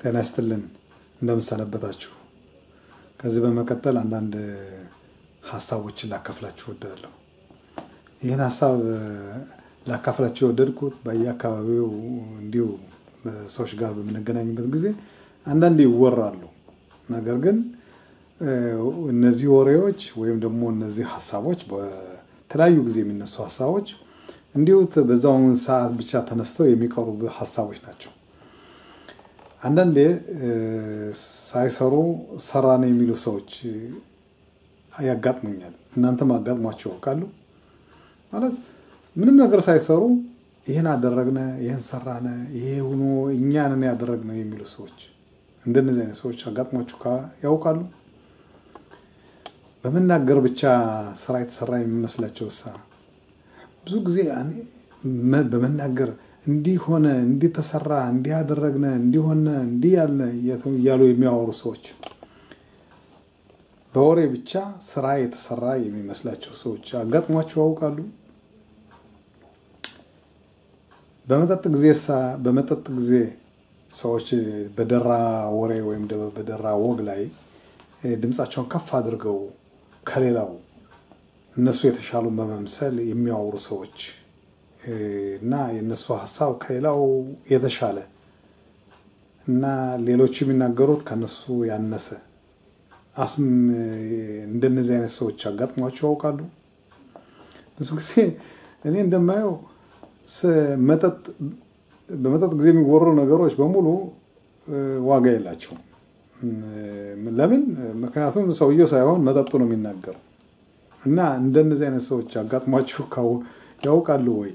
ጤና ይስጥልን እንደምሰነበታችሁ። ከዚህ በመቀጠል አንዳንድ ሀሳቦችን ላካፍላችሁ እወዳለሁ። ይህን ሀሳብ ላካፍላችሁ የወደድኩት በየአካባቢው እንዲሁ ሰዎች ጋር በምንገናኝበት ጊዜ አንዳንድ ይወራሉ። ነገር ግን እነዚህ ወሬዎች ወይም ደግሞ እነዚህ ሀሳቦች በተለያዩ ጊዜ የሚነሱ ሀሳቦች እንዲሁ በዛውን ሰዓት ብቻ ተነስተው የሚቀሩ ሀሳቦች ናቸው። አንዳንዴ ሳይሰሩ ሰራን የሚሉ ሰዎች ያጋጥሙኛል። እናንተም አጋጥሟቸው ያውቃሉ? ማለት ምንም ነገር ሳይሰሩ ይህን አደረግነ፣ ይህን ሰራነ፣ ይሄ ሆኖ እኛንን ያደረግነ የሚሉ ሰዎች እንደነዚህ አይነት ሰዎች አጋጥሟችሁ ያውቃሉ? በመናገር ብቻ ስራ የተሰራ የሚመስላቸው ሳ ብዙ ጊዜ በመናገር እንዲህ ሆነ፣ እንዲህ ተሰራ፣ እንዲህ አደረግነ፣ እንዲህ ሆነ፣ እንዲህ ያልነ እያሉ የሚያወሩ ሰዎች በወሬ ብቻ ስራ የተሰራ የሚመስላቸው ሰዎች አጋጥሟቸው ያውቃሉ? በመጠጥ ጊዜ በመጠጥ ጊዜ ሰዎች በደራ ወሬ ወይም በደራ ወግ ላይ ድምፃቸውን ከፍ አድርገው ከሌላው እነሱ የተሻሉ በመምሰል የሚያወሩ ሰዎች እና የእነሱ ሀሳብ ከሌላው የተሻለ እና ሌሎቹ የሚናገሩት ከነሱ ያነሰ አስም እንደነዚህ አይነት ሰዎች አጋጥሟቸው ያውቃሉ? ብዙ ጊዜ እኔ እንደማየው መጠጥ በመጠጥ ጊዜ የሚወሩ ነገሮች በሙሉ ዋጋ የላቸውም። ለምን? ምክንያቱም ሰውየው ሳይሆን መጠጡ ነው የሚናገረው። እና እንደነዚህ አይነት ሰዎች አጋጥሟችሁ ያውቃሉ ወይ?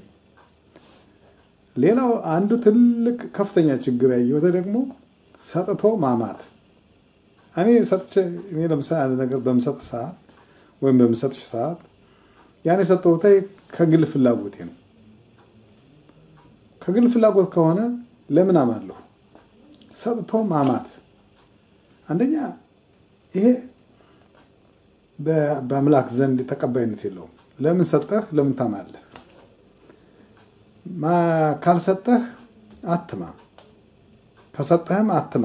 ሌላው አንዱ ትልቅ ከፍተኛ ችግር ያየሁት ደግሞ ሰጥቶ ማማት። እኔ ሰጥቼ እኔ ለምሳሌ አንድ ነገር በምሰጥ ሰዓት ወይም በምሰጥሽ ሰዓት ያን የሰጠሁት ከግል ፍላጎቴ ነው። ከግል ፍላጎት ከሆነ ለምን አማለሁ? ሰጥቶ ማማት አንደኛ ይሄ በአምላክ ዘንድ ተቀባይነት የለውም። ለምን ሰጠህ? ለምን ታማለህ? ካልሰጠህ አትማ፣ ከሰጠህም አትማ።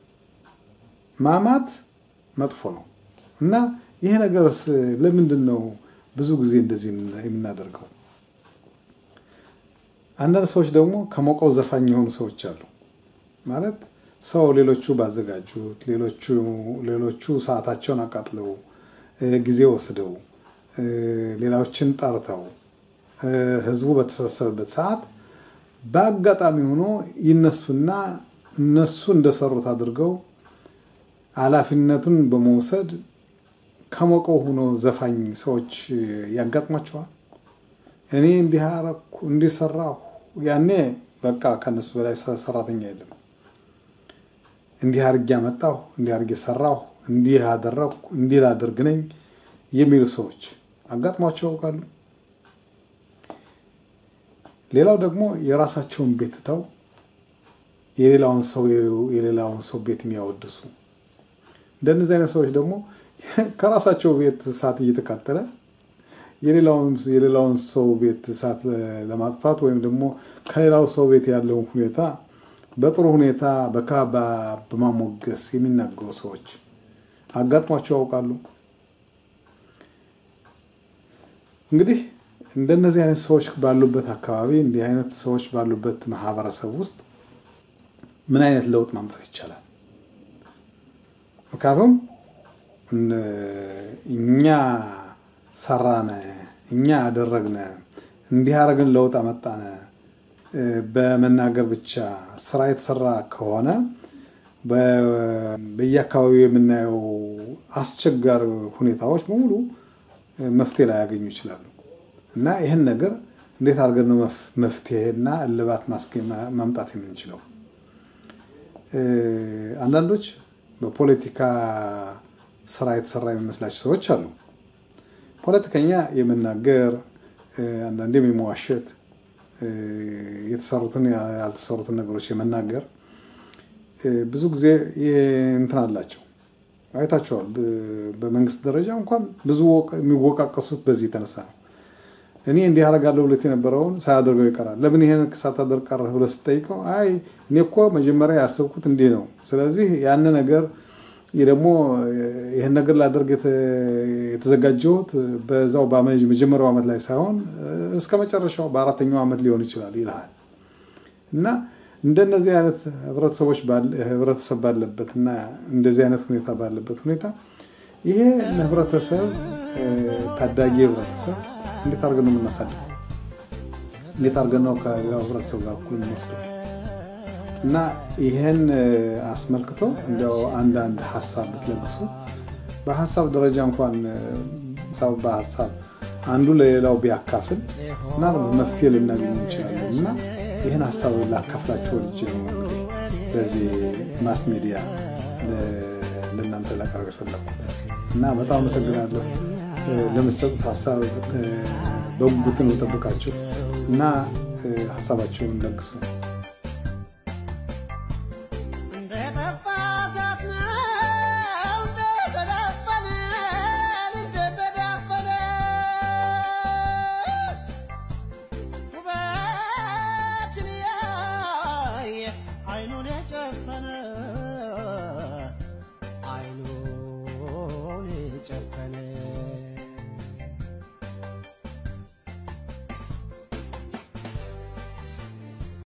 ማማት መጥፎ ነው እና ይሄ ነገርስ ለምንድን ነው ብዙ ጊዜ እንደዚህ የምናደርገው? አንዳንድ ሰዎች ደግሞ ከሞቀው ዘፋኝ የሆኑ ሰዎች አሉ። ማለት ሰው ሌሎቹ ባዘጋጁት ሌሎቹ ሰዓታቸውን አቃጥለው ጊዜ ወስደው ሌላዎችን ጠርተው ህዝቡ በተሰበሰበበት ሰዓት በአጋጣሚ ሆኖ ይነሱና እነሱ እንደሰሩት አድርገው ኃላፊነቱን በመውሰድ ከሞቀው ሆኖ ዘፋኝ ሰዎች ያጋጥሟቸዋል። እኔ እንዲህ አረኩ እንዲህ ሰራሁ፣ ያኔ በቃ ከነሱ በላይ ሰራተኛ የለም። እንዲህ አድርጌ አመጣሁ፣ እንዲህ አድርጌ ሰራሁ፣ እንዲህ አደረግኩ፣ እንዲህ ላድርግ ነኝ የሚሉ ሰዎች አጋጥሟቸው ያውቃሉ? ሌላው ደግሞ የራሳቸውን ቤት ትተው የሌላውን ሰው የሌላውን ሰው ቤት የሚያወድሱ እንደነዚህ አይነት ሰዎች ደግሞ ከራሳቸው ቤት እሳት እየተቃጠለ የሌላውን ሰው ቤት እሳት ለማጥፋት ወይም ደግሞ ከሌላው ሰው ቤት ያለውን ሁኔታ በጥሩ ሁኔታ በካባ በማሞገስ የሚናገሩ ሰዎች አጋጥሟቸው ያውቃሉ? እንግዲህ እንደነዚህ አይነት ሰዎች ባሉበት አካባቢ እንዲህ አይነት ሰዎች ባሉበት ማህበረሰብ ውስጥ ምን አይነት ለውጥ ማምጣት ይቻላል? ምክንያቱም እኛ ሰራነ፣ እኛ አደረግነ፣ እንዲህ አደረግን፣ ለውጥ አመጣነ በመናገር ብቻ ስራ የተሰራ ከሆነ በየአካባቢው የምናየው አስቸጋሪ ሁኔታዎች በሙሉ መፍትሄ ላይ ያገኙ ይችላሉ። እና ይህን ነገር እንዴት አድርገን ነው መፍትሄና እልባት ማምጣት የምንችለው? አንዳንዶች በፖለቲካ ስራ የተሰራ የሚመስላቸው ሰዎች አሉ። ፖለቲከኛ የመናገር አንዳንዴም የመዋሸት የተሰሩትን ያልተሰሩትን ነገሮች የመናገር ብዙ ጊዜ እንትን አላቸው። አይታቸዋል። በመንግስት ደረጃ እንኳን ብዙ የሚወቃቀሱት በዚህ የተነሳ ነው። እኔ እንዲህ አደርጋለሁ ብለት የነበረውን ሳያደርገው ይቀራል። ለምን ይሄን ሳታደርግ ቀረህ ብለህ ስጠይቀው አይ እኔ እኮ መጀመሪያ ያሰብኩት እንዲህ ነው። ስለዚህ ያን ነገር ደግሞ ይህን ነገር ላደርግ የተዘጋጀሁት በዛው መጀመሪያው ዓመት ላይ ሳይሆን እስከ መጨረሻው በአራተኛው ዓመት ሊሆን ይችላል ይልሃል እና እንደነዚህ አይነት ህብረተሰቦች ህብረተሰብ ባለበት እና እንደዚህ አይነት ሁኔታ ባለበት ሁኔታ ይሄ ህብረተሰብ ታዳጊ ህብረተሰብ እንዴት አድርገን ነው የምናሳልፈው? እንዴት አድርገን ነው ከሌላው ህብረተሰብ ጋር እኩል የምንወስደው? እና ይህን አስመልክቶ እንዲያው አንዳንድ ሀሳብ ብትለግሱ በሀሳብ ደረጃ እንኳን ሰው በሀሳብ አንዱ ለሌላው ቢያካፍል እና መፍትሄ ልናገኝ እንችላለን እና ይህን ሀሳብ ላካፍላችሁ ወድጄ ነው እንግዲህ በዚህ ማስ ሚዲያ ለእናንተ ላቀርብ የፈለግኩት እና በጣም አመሰግናለሁ። ለምትሰጡት ሀሳብ በጉጉት ነው ጠብቃችሁ እና ሀሳባችሁን ለግሱ። አይኑን የጨፈነ አይኑን የጨፈነ